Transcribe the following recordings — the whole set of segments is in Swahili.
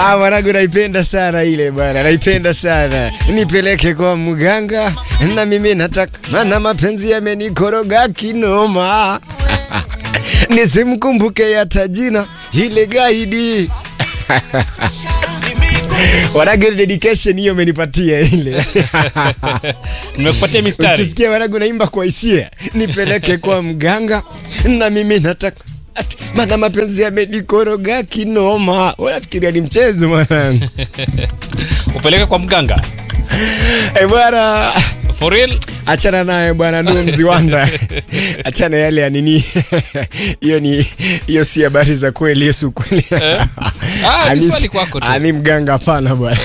Ah, mwanangu naipenda sana ile bwana, naipenda sana. Nipeleke kwa mganga na mimi nataka, maana mapenzi yamenikoroga kinoma. Nisimkumbuke hata jina ile gaidi. Wanangu dedication hiyo umenipatia ile. nimekupatia mistari Ukisikia wanangu naimba kwa hisia, nipeleke kwa mganga na mimi nataka Ati, maana mapenzi yamenikoroga kinoma. Unafikiria ni mchezo mwanangu? upeleke kwa mganga Eh bwana, for real achana naye bwana, ndio mziwanda. achana yale ya nini, hiyo ni hiyo si habari za kweli, hiyo si ukweli. Ah, ni Ami- swali kwako tu. ami mganga hapana bwana.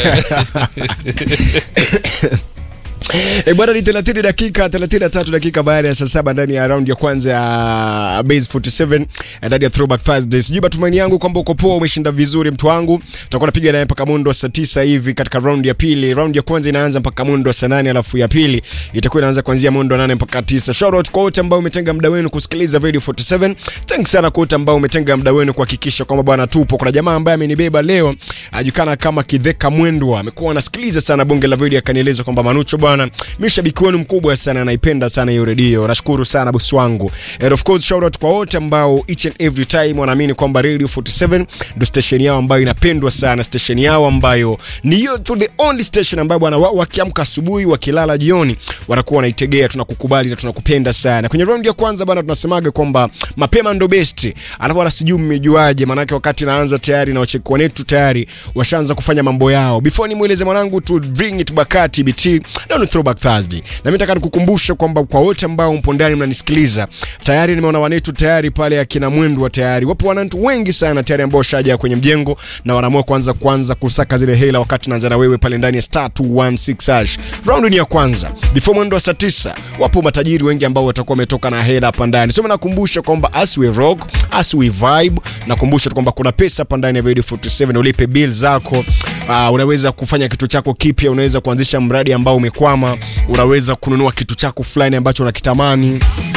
E bwana, ni 30 dakika 33 dakika baada ya saa saba ndani ya round ya kwanza ya base 47 ndani ya throwback Thursday. Sijui matumaini yangu kwamba uko poa, umeshinda vizuri mtu wangu. Tutakuwa napiga naye mpaka mundo wa saa tisa hivi katika round ya pili. Round ya kwanza inaanza mpaka mundo wa saa nane alafu ya pili itakuwa inaanza kuanzia mundo wa nane mpaka tisa. Shout out kwa wote ambao umetenga muda wenu kusikiliza Radio 47. Thanks sana kwa wote ambao umetenga muda wenu kuhakikisha kwamba bwana tupo. Kuna jamaa ambaye amenibeba leo ajulikana kama Kidheka Mwendwa, amekuwa anasikiliza sana bonge la video, akanieleza kwamba Manucho bwana, mimi shabiki wenu mkubwa sana, naipenda sana hiyo redio. Nashukuru sana bosi wangu. And of course shout out kwa wote ambao each and every time wanaamini kwamba Radio 47 ndio station yao ambayo inapendwa sana, station yao ambayo ni hiyo tu the only station ambayo bwana wao wakiamka asubuhi, wakilala jioni, wanakuwa wanaitegea. Tunakukubali na tunakupenda sana. Kwenye round ya kwanza bwana, tunasemaga kwamba mapema ndo best, alafu wala sijui mmejuaje, maanake wakati naanza tayari na wacheki wetu tayari washaanza kufanya mambo yao. Before nimweleze mwanangu to bring it back at TBT, leo ni throwback Thursday, na mimi nataka nikukumbusha kwamba kwa wote ambao mpo ndani mnanisikiliza, tayari nimeona wanetu tayari pale akina Mwendwa tayari wapo wanantu wengi sana tayari ambao washaja kwenye mjengo na wanaamua kwanza kwanza kusaka zile hela, wakati naanza na wewe pale ndani ya star 216 hash. Round ni ya kwanza before mwendo wa saa 9, wapo matajiri wengi ambao watakuwa wametoka na hela hapa ndani. So mimi nakumbusha kwamba as we rock, as we vibe, nakumbusha tu kwamba kuna pesa hapa ndani ya Radio 47 ulipe bill zako. Uh, unaweza kufanya kitu chako kipya, unaweza kuanzisha mradi ambao umekwama, unaweza kununua kitu chako fulani ambacho unakitamani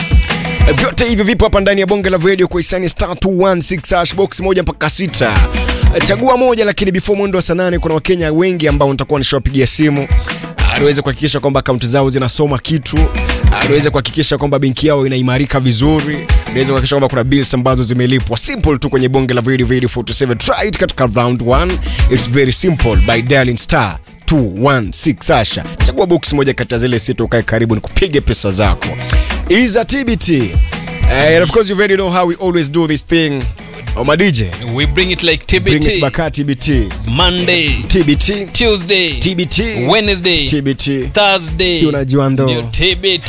vyote hivyo vipo hapa ndani ya bonge la radio kwa hisani star 216 hash box moja mpaka sita chagua moja lakini before mwendo wa saa nane kuna wakenya wengi ambao nitakuwa nishawapigia simu anaweza kuhakikisha kwamba akaunti zao zinasoma kitu anaweza kuhakikisha kwamba benki yao inaimarika vizuri anaweza kuhakikisha kwamba kuna bills ambazo zimelipwa simple tu kwenye bonge la radio radio 47 try it katika round 1 it's very simple by dialing star 216 asha chagua box moja kati ya zile sita ukae karibu nikupige pesa zako is a TBT. Uh, and of course, you already know how we always do this thing. Oh, my DJ, we bring it like bring it tbt back at TBT. monday TBT. tuesday TBT. wednesday TBT. thursday Si unajua ndo. Ndio tbt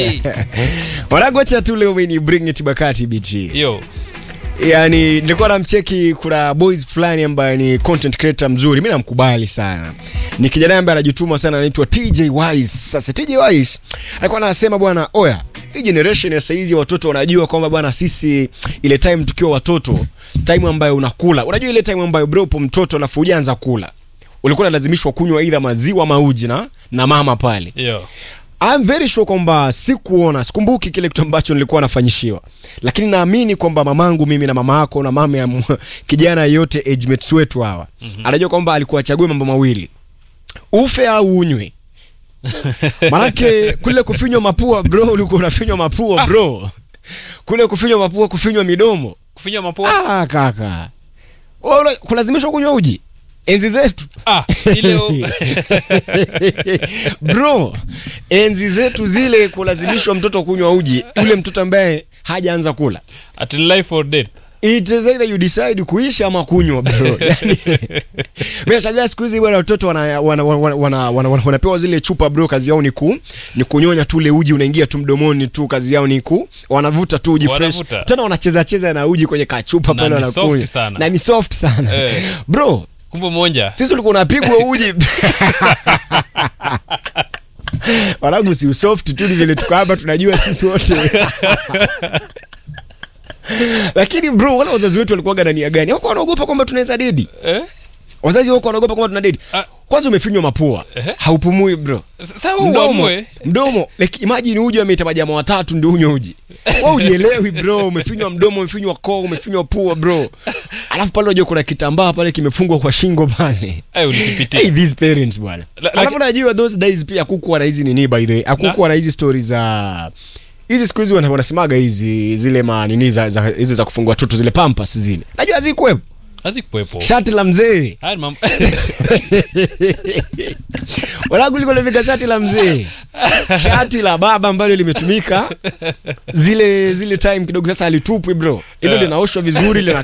Wanangu, acha tu leo mimi ni bring it back at TBT. yo Yani nilikuwa namcheki, kuna boys fulani ambaye ni content creator mzuri, mimi namkubali sana. Ni kijana ambaye anajituma sana, anaitwa TJ Wise. Sasa TJ Wise alikuwa anasema bwana, oya, hii generation ya saizi ya watoto wanajua kwamba bwana, sisi ile time tukiwa watoto, time ambayo unakula, unajua ile time ambayo bro upo mtoto alafu hujaanza kula, ulikuwa unalazimishwa kunywa aidha maziwa ama uji na na mama pale yo I'm very sure kwamba sikuona, sikumbuki kile kitu ambacho nilikuwa nafanyishiwa, lakini naamini kwamba mamangu mimi na mama yako na mama ya m- kijana yote age mates wetu hawa mm-hmm. anajua kwamba alikuwa achague mambo mawili, ufe au unywe. Manake kule kufinywa mapua bro, ulikuwa unafinywa mapua bro, kule kufinywa mapua, kufinywa midomo. kufinya mapua Ah, kaka, Wewe ula- kulazimishwa kunywa uji enzi zetu ah ile u- bro enzi zetu zile kulazimishwa mtoto kunywa uji yule mtoto ambaye hajaanza kula at life or death it is either you decide kuisha ama kunywa bro yani mimi nashangaa siku hizi bwana watoto wana, wana, wana, wana, wana, wana, wanapewa zile chupa bro kazi yao ni ku ni kunyonya tu ule uji unaingia tu mdomoni tu kazi yao ni ku wanavuta tu uji fresh Wanavuta. tena wanacheza cheza na uji kwenye kachupa Na pale ni wanakunywa soft sana. na ni soft sana Eh. bro kumbe monja sisi ulikuwa unapigwa uji wanangu si usoft tu ni vile tuko hapa tunajua sisi wote lakini bro wala wazazi wetu walikuwaga na nia gani wako wanaogopa kwamba tunaweza dedi eh? wazazi wako wanaogopa kwamba tuna dedi Ah. kwa kwanza umefinywa mapua Ehe. haupumui bro Sasa wewe mdomo uamue. mdomo like imagine uji ameita majamaa watatu ndio unywe uji wewe ujielewi bro umefinywa mdomo umefinywa koo umefinywa pua bro alafu pale unajua kuna kitambaa pale kimefungwa kwa shingo pale Ai, ulikipitia. hey, these parents bwana La- alafu laki- najua those days pia hakukuwa na hizi nini by the way hakukuwa na hizi stories za hizi siku hizi wana- wanasemaga hizi zile ma nini za, za hizi za kufungua watoto zile pampas zile najua hazikuwepo Hazikuwepo. shati la mzee Haya ni mambo- wanangu liko limefika shati la mzee shati la baba ambalo limetumika zile zile time kidogo sasa alitupwi bro hilo Yeah. linaoshwa vizuri lina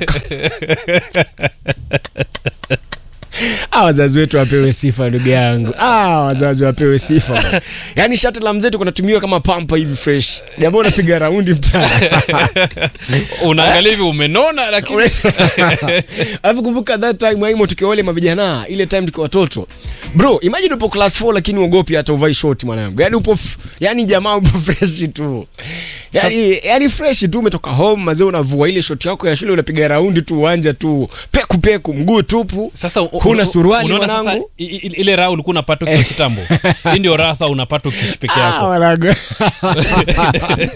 Ah, wazazi wetu wapewe sifa ndugu yangu ah, wazazi wapewe sifa bwana. yaani shati la mzee tuko natumiwa kama pampa hivi fresh jamaa unapiga raundi mtaa unaangalia hivi umenona lakini alafu kumbuka that time aimo tukiwa wale mavijana ile time tukiwa watoto bro imagine upo class 4 lakini uogopi hata uvai short mwanangu yani upo f- yani jamaa upo fresh tu yani, yani fresh tu umetoka home mazee unavua ile short yako ya shule unapiga raundi tu uwanja tu peku peku mguu tupu sasa u- huna u- suruali unaona sasa mwanangu i- i- ile raha ulikuwa unapata ukiwa kitambo hii ndio raha sasa unapata ukiishi peke Ah, yako mwanangu